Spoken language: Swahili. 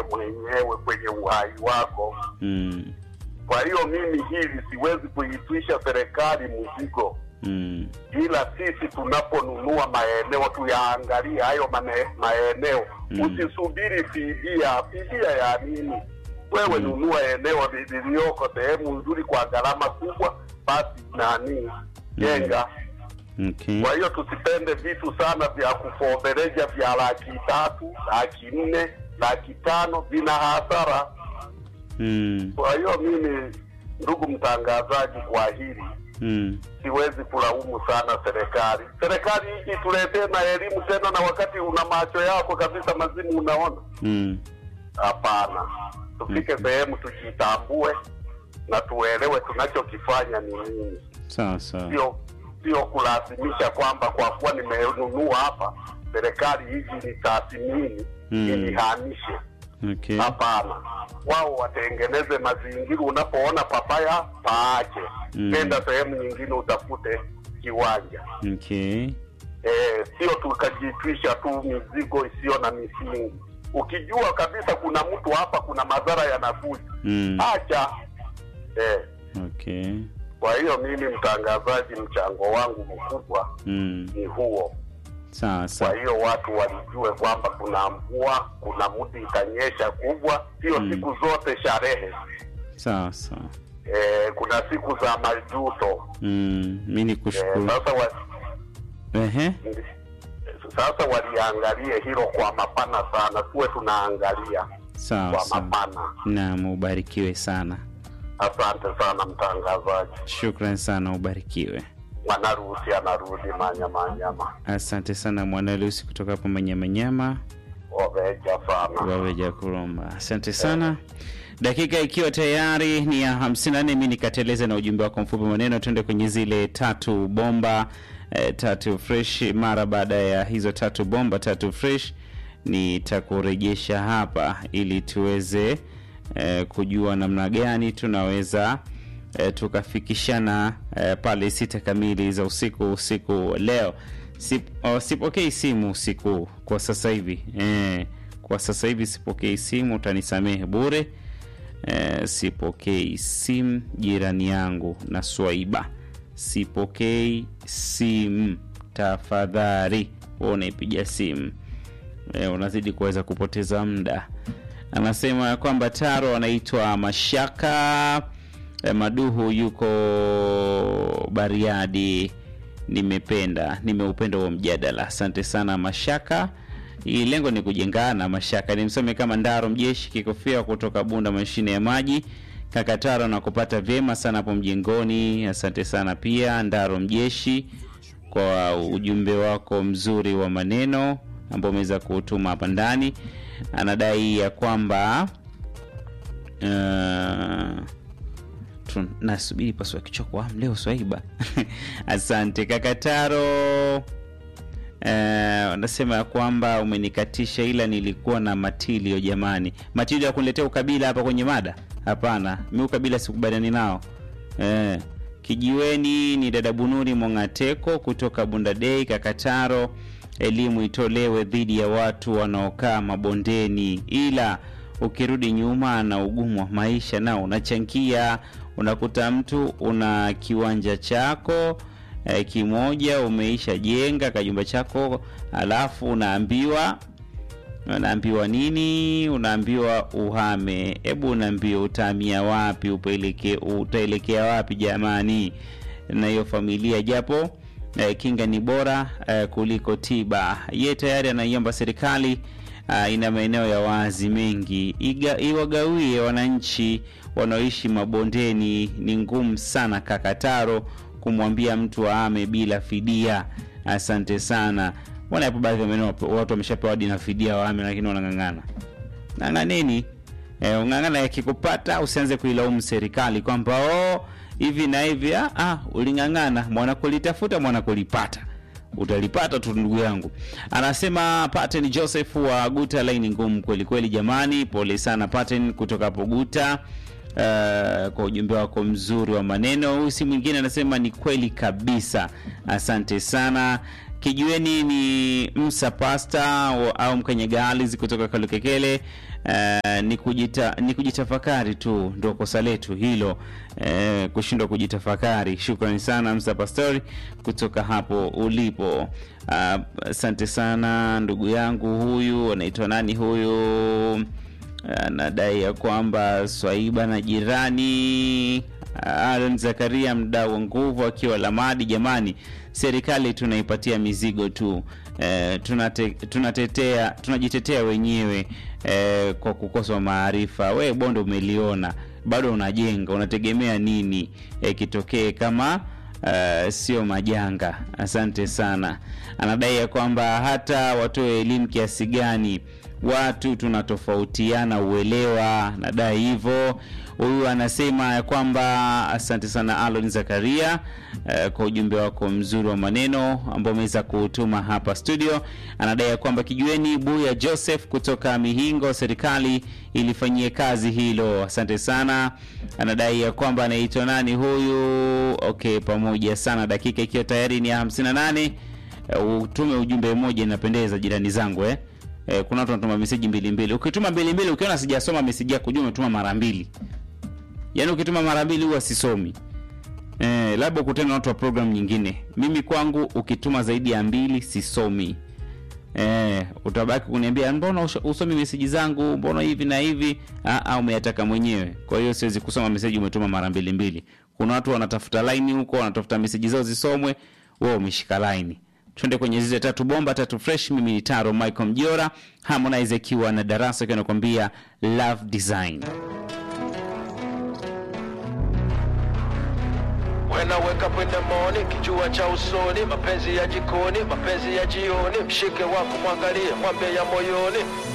wewe mwenyewe kwenye uhai wako. Mm. Kwa hiyo mimi hili siwezi kuitwisha serikali mzigo, Mm. ila sisi tunaponunua maeneo tuyaangalie hayo mane- maeneo Mm. usisubiri fidia. Fidia ya nini? Wewe Mm. nunua eneo li- lililoko sehemu nzuri kwa gharama kubwa, basi nani jenga. Okay. Kwa hiyo tusipende vitu sana vya kufobereja vya laki tatu, laki nne, laki tano, vina hasara. Mm. Kwa hiyo mimi, ndugu mtangazaji, kwa hili Mm. siwezi kulaumu sana serikali. Serikali hii ituletee na elimu tena, na wakati una macho yako kabisa mazimu unaona. Mm. Hapana, tufike sehemu tujitambue na tuelewe tunachokifanya ni nini, Sawa sawa. sio sio kulazimisha kwamba kwa kuwa nimenunua hapa serikali hizi ni tathmini Mm. inihamishe. Okay. Hapana, wao watengeneze mazingira. Unapoona papaya paache, Mm. nenda sehemu nyingine utafute kiwanja. Okay. Eh, sio tukajitwisha tu mizigo isiyo na misingi. Ukijua kabisa kuna mtu hapa, kuna madhara yanakuja, Mm. acha. Eh, Okay. kwa hiyo mimi mtangazaji, mchango wangu mkubwa Mm. ni huo. Sawa Kwa sawa. hiyo watu walijue kwamba kuna mvua, kuna mti itanyesha kubwa, sio Mm. siku zote sherehe. Sawa sawa. Eh, kuna siku za majuto. Mm. Mimi Eh, nikushukuru. sasa wa, Ehe. sasa waliangalie hilo kwa mapana sana, tuwe tunaangalia Sawa kwa sawa. mapana. Naam, ubarikiwe sana. Asante sana mtangazaji. Shukran sana, ubarikiwe. Mwanaruhusi anarudi manyama nyama, Asante sana Mwanalusi kutoka hapo Manyamanyama oveja sana. waweja kuromba. Asante sana. Dakika ikiwa tayari ni ya 54, mi nikateleza na ujumbe wako mfupi maneno, tuende kwenye zile tatu bomba eh, tatu fresh. Mara baada ya hizo tatu bomba tatu fresh, nitakurejesha hapa ili tuweze eh, kujua namna gani tunaweza eh, tukafikishana eh, pale sita kamili za usiku usiku wa leo. Sip, oh, sipokei simu usiku kwa sasa hivi eh, kwa sasa hivi sipokei simu, utanisamehe bure. Eh, sipokei simu jirani yangu na Swaiba, sipokei simu tafadhali. Wewe unaipiga simu eh, unazidi kuweza kupoteza muda. Anasema ya kwamba Taro anaitwa Mashaka eh, Maduhu yuko Bariadi. Nimependa, nimeupenda huo mjadala. Asante sana Mashaka. Hii lengo ni kujengana. Mashaka ni msome kama Ndaro Mjeshi Kikofia kutoka Bunda, mashine ya maji. Kakataro na kupata vyema sana hapo mjengoni. Asante sana pia Ndaro Mjeshi kwa ujumbe wako mzuri wa maneno ambao umeweza kuutuma hapa ndani. Anadai ya kwamba uh, tu- nasubiri pasua kichwa kwa hamu leo Swaiba. Asante Kakataro. Eh, wanasema ya kwamba umenikatisha, ila nilikuwa na matilio. Jamani, matilio ya kuniletea ukabila hapa kwenye mada? Hapana, mi ukabila sikubaliani nao. Eh, kijiweni ni dada Bunuri Mongateko kutoka Bundadei. Kakataro, elimu itolewe dhidi ya watu wanaokaa mabondeni, ila ukirudi nyuma na ugumu wa maisha nao unachangia. Unakuta mtu una kiwanja chako eh, kimoja umeisha jenga kajumba chako, alafu unaambiwa unaambiwa nini? Unaambiwa uhame. Hebu unaambiwa utahamia wapi? Upeleke, utaelekea wapi jamani? Na hiyo familia japo eh, kinga ni bora eh, kuliko tiba. Ye tayari anaiomba serikali uh, ina maeneo ya wazi mengi Iga, iwagawie wananchi wanaoishi mabondeni. Ni ngumu sana Kakataro kumwambia mtu aame bila fidia. Asante sana. Mbona hapo baadhi ya maeneo watu wameshapewa hadi na fidia waame, lakini wanang'ang'ana. Ng'ang'aneni. Eh, ung'ang'ana yakikupata usianze kuilaumu serikali kwamba oh, hivi na hivi. Ah, ah, uling'ang'ana, mwana kulitafuta mwana kulipata utalipata tu ndugu yangu. Anasema Paten Joseph wa Guta, laini ngumu kweli kweli jamani, pole sana Paten kutoka hapo Guta. Uh, kwa ujumbe wako mzuri wa maneno. Huyu si mwingine anasema ni kweli kabisa, asante sana kijueni ni msa pasta wa- au mkanyagali kutoka kalukekele Uh, ni, kujita, ni kujitafakari tu ndo kosa letu hilo uh, kushindwa kujitafakari shukrani sana msa pastori kutoka hapo ulipo Ah, asante sana ndugu yangu huyu anaitwa nani huyu anadai ya kwamba swaiba na jirani Aaron Zakaria mdau wa nguvu akiwa Lamadi. Jamani, serikali tunaipatia mizigo tu e, tunate, tunatetea tunajitetea wenyewe e, kwa kukosa maarifa. We Bondo, umeliona bado unajenga, unategemea nini e, kitokee kama Uh, sio majanga. Asante sana. Anadai ya kwamba hata watoe elimu kiasi gani, watu tunatofautiana uelewa. Nadai hivyo. Huyu anasema ya kwamba asante sana Alon Zakaria uh, kwa ujumbe wako mzuri wa maneno ambao umeweza kutuma hapa studio. Anadai ya kwamba kijueni Buya Joseph kutoka Mihingo, serikali ilifanyie kazi hilo. Asante sana. Anadai ya kwamba anaitwa nani huyu? Okay, pamoja sana, dakika ikiwa tayari ni ya 58. Uh, utume ujumbe mmoja, inapendeza jirani zangu eh. Eh, kuna watu wanatuma meseji mbili mbili. Ukituma mbili mbili, ukiona sijasoma meseji yako, jua umetuma mara mbili. Yaani ukituma mara mbili huwa sisomi. Eh, labda ukutane na watu wa program nyingine. Mimi kwangu ukituma zaidi ya mbili sisomi. Eh, utabaki kuniambia mbona usho- usomi meseji zangu, mbona hivi na hivi? Ah, ah, umeyataka mwenyewe. Kwa hiyo siwezi kusoma meseji umetuma mara mbili mbili. Kuna watu wanatafuta line huko, wanatafuta meseji zao zisomwe, wewe umeshika line. Twende kwenye zile tatu bomba tatu fresh. Mimi ni Taro Michael Mjora, Harmonize akiwa na darasa akiwa anakuambia love design. When I wake up in the morning, kijua cha usoni, mapenzi ya jikoni, mapenzi ya jioni, mshike wako mwangalie, mwambie ya moyoni,